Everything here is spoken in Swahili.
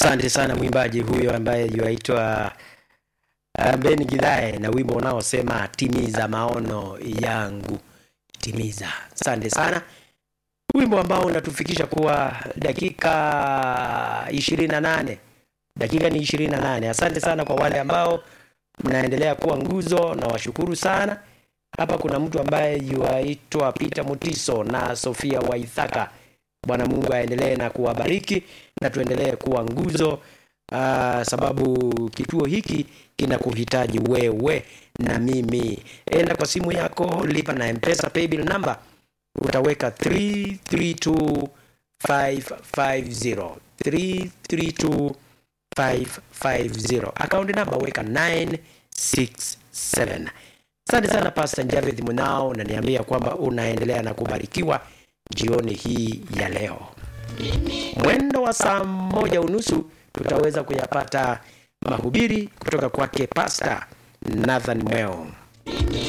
Asante sana mwimbaji huyo ambaye yuaitwa uh, Ben Gidhae na wimbo unaosema timiza maono yangu, timiza. Asante sana, wimbo ambao unatufikisha kuwa dakika ishirini na nane dakika ni ishirini na nane. Asante sana kwa wale ambao mnaendelea kuwa nguzo, na washukuru sana. Hapa kuna mtu ambaye yuaitwa Peter Mutiso na Sofia Waithaka. Bwana Mungu aendelee na kuwabariki na tuendelee kuwa nguzo aa, sababu kituo hiki kinakuhitaji wewe na mimi. Enda kwa simu yako, lipa na Mpesa paybill number, utaweka 332550 332550 akaunti namba weka 967. Asante sana Pastor Javeth Munao, naniambia kwamba unaendelea na kubarikiwa jioni hii ya leo. Mwendo wa saa moja unusu tutaweza kuyapata mahubiri kutoka kwake Pastor Nathan Mweo.